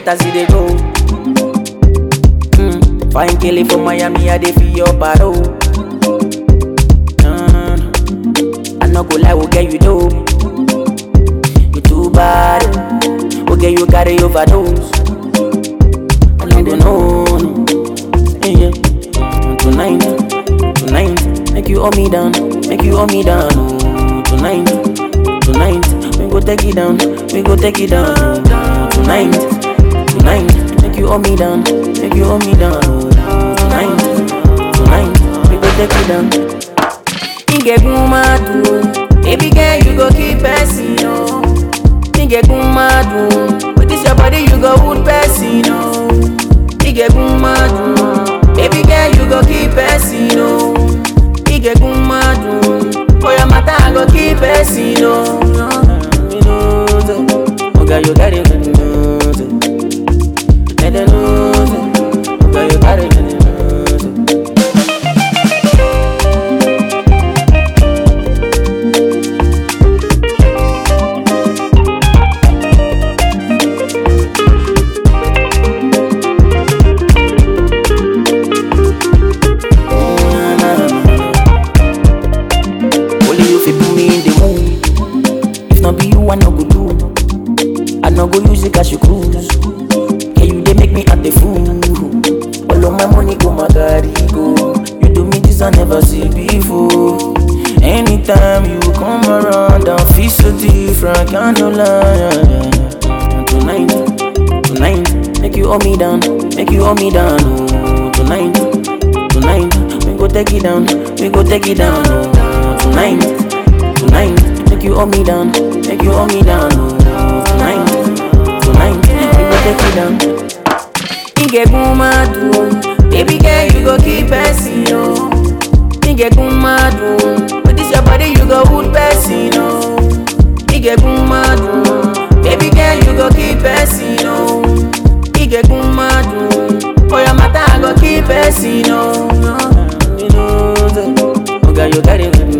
get as they go. Mm. Fine killing from Miami, I dey feel your baro. Mm. I no go lie, will get you dope. You too bad, okay you carry overdose. I no go know, no. yeah, yeah. Tonight, tonight, make you hold me down, make you hold me down. Oh, tonight, tonight, we go take it down, we go take it down. Oh, tonight, tonight, make you hold me down, make you hold me down. Oh, tonight, tonight, we go take it down. Nigga mad baby girl you go keep person no. Nigga mad with this your body you go wound person no. Nigga mad baby girl you go keep person no. Nigga mad for your matter I go keep person no. You know say, Oga you carry me know say. Let them know say, Oga you carry me know say. Only you fit put me in the mood. If not be you, I no go do. I no go use it as you cruise. Can you they make me act the fool? All of my money go my carry go. You do me this I never see before. Anytime you come around, I feel so different. Can't no lie. Tonight, tonight, make you hold me down, make you hold me down. Oh, tonight, tonight, we go take it down, we go take it down. Oh, tonight, tonight, make you hold me down, make you hold me down. Oh, tonight, tonight, we go take it down. Nigga mad baby girl you go keep person no. Nigga mad with this your body you go wound person no. Nigga mad baby girl you go keep person no. Nigga mad for your matter I go keep person no. You know say, Oga you carry me